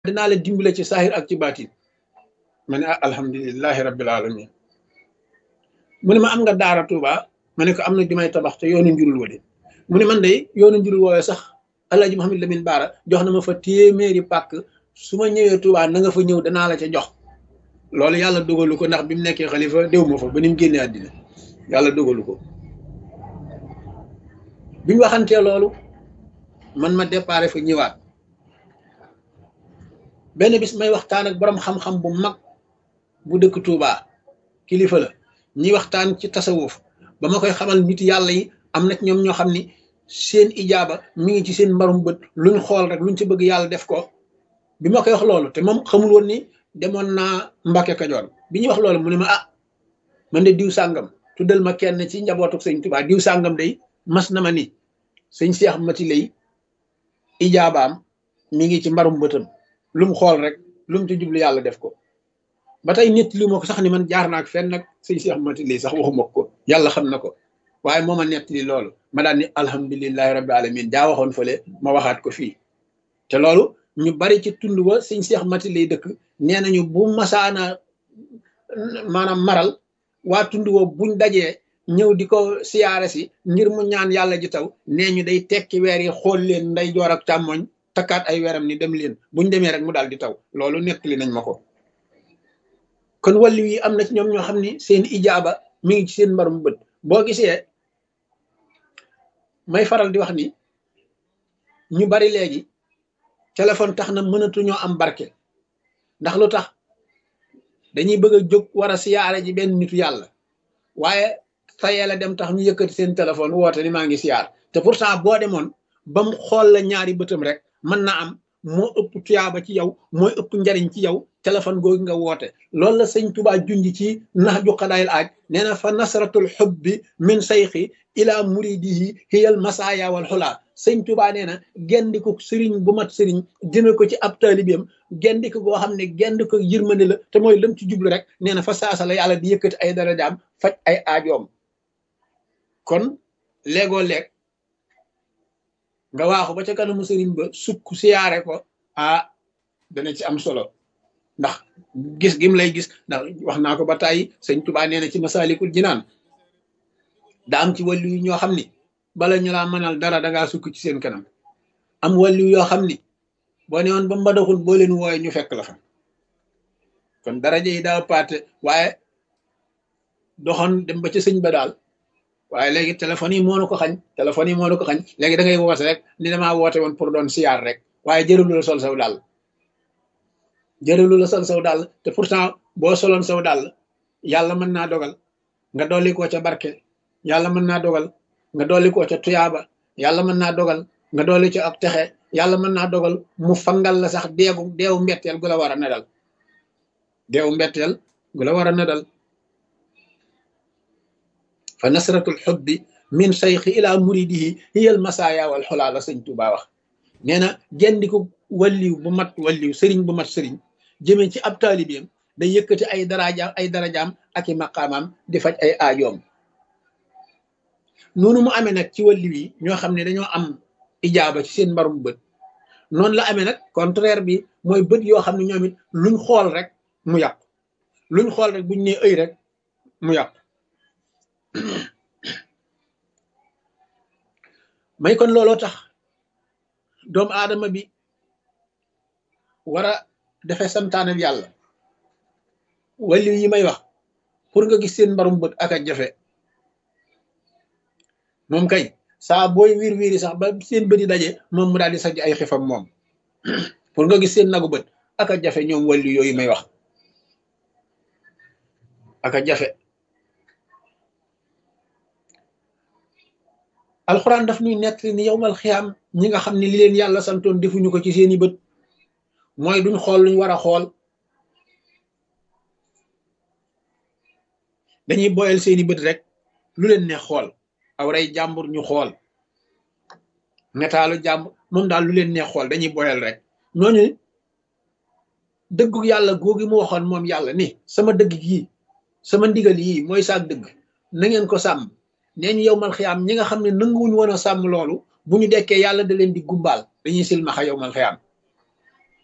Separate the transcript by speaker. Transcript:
Speaker 1: dinaa la dimbale ci saahir ak ci baatin ma ne ah alhamdulilahi rabbil alamin mu ne ma am nga daara Tuuba ma ne ko am na di may tabax te yoonu njurul wa de mu ne man de yoonu njurul woowee sax Alaaji Muhammad Lamin Baara jox na ma fa téeméeri pàkk su ma ñëwee Tuuba na nga fa ñëw danaa la ca jox loolu yàlla dogalu ko ndax bi mu nekkee xalifa déw ma fa ba ni mu génnee àddina yàlla dogalu ko biñ waxantee loolu man ma déparé fa ñëwaat benn bis may waxtaan ak borom xam-xam bu mag bu dëkk Touba kilifa la ñi waxtaan ci tasawuf ba ma koy xamal nit yàlla yi am na ñoom ñoo xam ni seen ijaaba mi ngi ci seen mbarum bët luñ xool rek luñ ci bëgg yàlla def ko bi ma koy wax loolu te moom xamul woon ni demoon naa Mbàkke Kajoor bi ñuy wax loolu mu ne ma ah man de diw sàngam tuddal ma kenn ci njabootu sëñ Touba diw sàngam day mas na ma ni sëñ Seex Mati lay ijaabaam mi ngi ci mbarum bëtam lu mu xool rek lu mu ci jublu yàlla def ko ba tey nit li ma ko sax ni man jaar naak fenn nag sëñ Seex Mati lay sax waxuma ko yàlla xam na ko waaye moo ma nett li loolu ma daan ni alhamdulilahi rabbi alamin jaa waxoon fële ma waxaat ko fii te loolu ñu bari ci tund wa sëñ Seex Mati lay dëkk nee nañu bu masaana maanaam maral waa tund wa buñ dajee ñëw di ko siyaare si ngir mu ñaan yàlla ji taw nee ñu day tekki weer yi xool leen nday joor ak càmmoñ takkaat ay weeram ni dem leen buñ demee rek mu daal di taw loolu nettali nañ ma ko kon wàllu yi am na ci ñoom ñoo xam ni seen ijaaba mi ngi ci seen mbarum bët boo gisee may faral di wax ni ñu bari léegi téléphone tax na mënatuñoo am barke ndax lu tax dañuy bëgg a jóg war a siyaare ji benn nitu yàlla waaye tayee la dem tax ñu yëkkati seen téléphone woote ni maa ngi siyaar te pourtant boo demoon ba mu xool la ñaari bëtam rek mën na am moo ëpp tuyaaba ci yow mooy ëpp njariñ ci yow téléphone googu nga woote loolu la sëñ Tuubaa junj ci nax ju xadaayil aaj nee na fa nasratul xubbi min sayxi ila muridihi hiyal masaaya wal xulaa sëñ Tuubaa nee na gendiku sëriñ bu mat sëriñ jëme ko ci ab taalibeem gendiku goo xam ne gendi ko yërmande la te mooy lëm ci jublu rek nee na fa saasa la yàlla di yëkkati ay darajaam faj ay aajoom kon léegoo leeg nga waaxu ba ca kanamu sëriñ ba sukk siyaare ko ah dana ci am solo ndax gis gim lay gis ndax wax naa ko ba tàyyi sëñ Tuubaa nee na ci masaalikul jinaan daa am ci wàllu yu ñoo xam ni bala ñu laa mënal dara dangaa sukk ci seen kanam am wàllu yoo xam ni boo ne woon ba mbadaxul boo leen wooye ñu fekk la fa kon daraja yi daa paate waaye doxoon dem ba ca sëñ ba daal waaye léegi téléphone yi moo nu ko xañ téléphone yi moo nu ko xañ léegi da ngay woote rek ni damaa woote woon pour doon siyaar rek waaye jërëlu la sol saw daal jërëlu la sol saw daal te pourtant boo soloon saw daal yàlla mën naa dogal nga dolli koo ca barke yàlla mën naa dogal nga dolli koo ca tuyaaba yàlla mën naa dogal nga dolli ca ak texe yàlla mën naa dogal mu fangal la sax deegu deewu mbetteel gu la war a nedal deewu mbetteel gu la war a nedal fa nasratul xubbi min sayxi ila muridihi hiyal masaaya wal xolaa la sëñ Tuubaa wax nee na gendiku walliw bu mat walliw sëriñ bu mat sëriñ jëmee ci ab taalibeem day yëkkati ay darajaam ay darajaam ak i maqaamaam di faj ay aajoom noonu mu amee nag ci walliw yi ñoo xam ne dañoo am ijaaba ci seen mbarum bët noonu la amee nag contraire bi mooy bët yoo xam ne ñoom it luñ xool rek mu yàqu luñ xool rek buñ nee ëy rek mu yàqu may kon looloo tax doomu aadama bi war a defe santaane yàlla wàllu yi may wax pour nga gis seen mbarum bët ak a jafe moom kay saa booy wiir wiiri sax ba seen bët yi daje moom mu daal di sajj ay xifam moom pour nga gis seen nagu bët ak a jafe ñoom wàllu yooyu may wax ak a jafe alxuraan daf ñuy nekk ni yowmal xiyaam ñi nga xam ne li leen yàlla santoon defuñu ko ci seeni bët mooy duñ xool luñ war a xool dañuy boyal seeni bët rek lu leen ne xool aw rey jàmbur ñu xool netaalu jàmbur moom daal lu leen ne xool dañuy boyal rek ñooñu dëggu yàlla googi mu waxoon moom yàlla ni sama dëgg yii sama ndigal yii mooy saak dëgg na ngeen ko sàmm nee ñu yowmal xiyaam ñi nga xam ne nanguwuñu woon a sàmm loolu bu ñu dekkee yàlla da leen di gumbaal dañuy silmaxa yowmal xiyaam